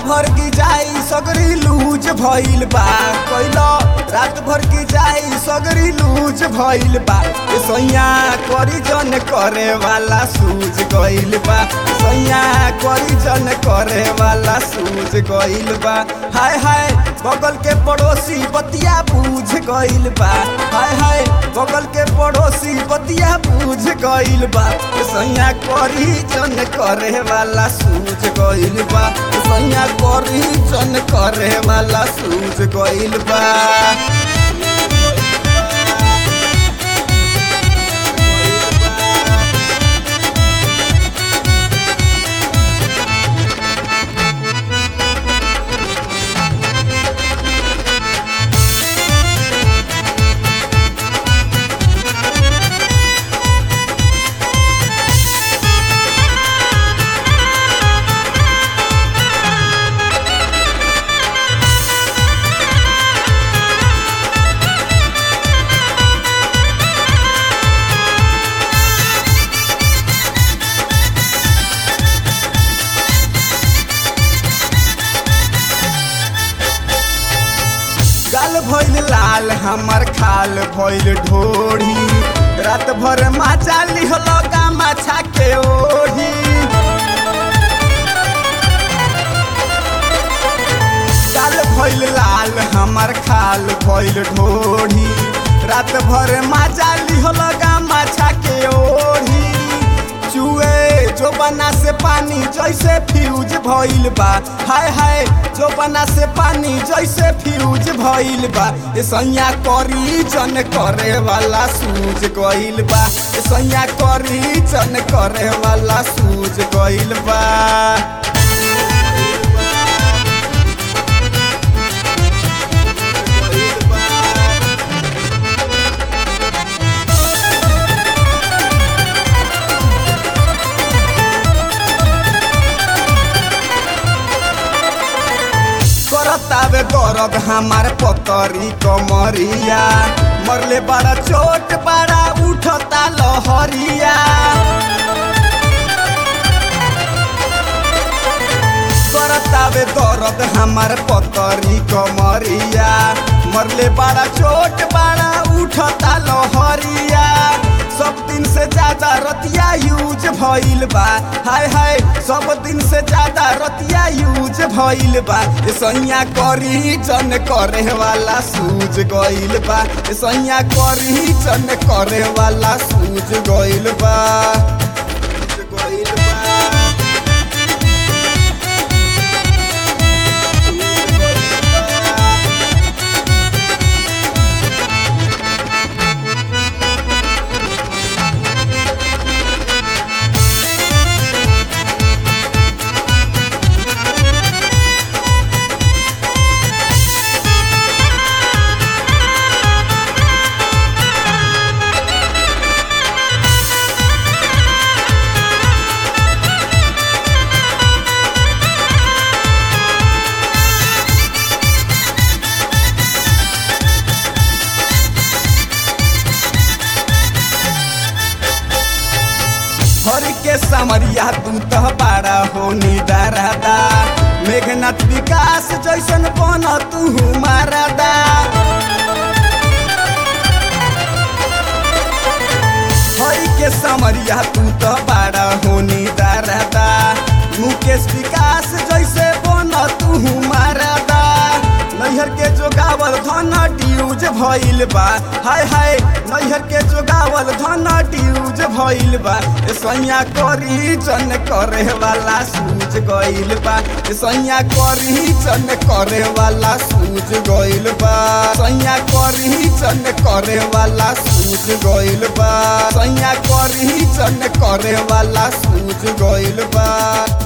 भर की जाई सगरी लूज भइल बा कैला रात भर की जाई सगरी लूज भइल बा ए सैया करी जन करे वाला सूझ गइल बा सैया करी जन करे वाला सूझ गइल बा हाय हाय बगल के पड़ोसी बतिया बूझ गइल बा हाय हाय बगल के पड़ोसी बतिया बूझ गइल बा ए सैया करी जन करे वाला सूझ गइल बा ए सैया करी जन करे वाला सूझ गइल बा गाल भइल लाल हमर खाल भइल ढोढ़ी रात भर माचा लिहल माछा के ओढ़ी गाल भइल लाल हमर खाल भइल ढोढ़ी रात भर माचा लिहल माछा के ओढ़ी चुए जो बना से पानी जैसे फ्यूज भइल बा हाय हाय जो बना से पानी जैसे फ्यूज भइल बा ए सैया करी जन करे वाला सूझ गइल बा ए सैया करी जन करे वाला सूझ गइल बा करतावे दर्द हमार पतरी कमरिया मरले बड़ा चोट बड़ा उठता लहरिया करतावे दर्द हमार पतरी कमरिया मरले बड़ा चोट बड़ा उठता लहरिया सब दिन से ज्यादा रतिया यूज भइल बा हाय हाय सब दिन से ज्यादा रतिया यूज भइल बा ए सैया करी जन करे वाला सूझ गइल बा ए सैया करी जन करे वाला सूझ गइल बा सूझ गइल बा हरि के समरिया तू तो बड़ा हो निदारादा मेघनाथ विकास जैसन बन तू मारादा हरि के समरिया तू तो बड़ा हो निदारादा मुकेश विकास जैसे बन तू मारादा नैहर के जोगावल धन ड्यूज भइल बा हाय हाय नैहर के जोगावल धन ड्यूज भइल बा ए सैया करी जन करे वाला सूझ गइल बा ए सैया करी जन करे वाला सूझ गइल बा सैया करी जन करे वाला सूझ गइल बा सैया करी जन करे वाला सूझ गइल बा